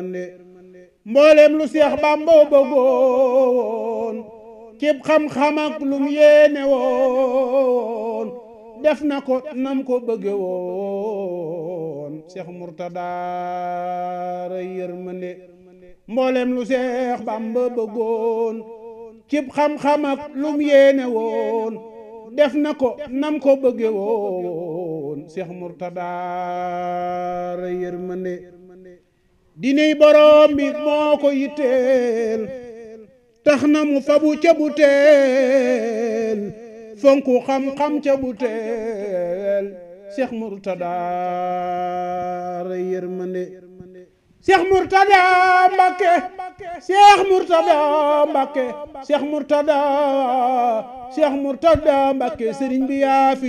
mboolem lu Seex Bàmba bëggoon cib xam-xam ak lum yéene woon def na ko nam ko bëgge woon Seex Murtada ray yërmande mboolem lu Seex Bàmba bëggoon cib xam-xam ak lum yéene woon def na ko nam ko bëgge woon Seex Murtada ray yërmande diney borom bi moo ko yitteel tax na mu fabu ca bu teel fonku xam-xam ca bu teel Cheikh Murtada ray yërmande Cheikh Murtada Mbakke Cheikh Murtada Mbakke Cheikh Murtada Cheikh Murtada Mbakke sëriñ bi yaa fi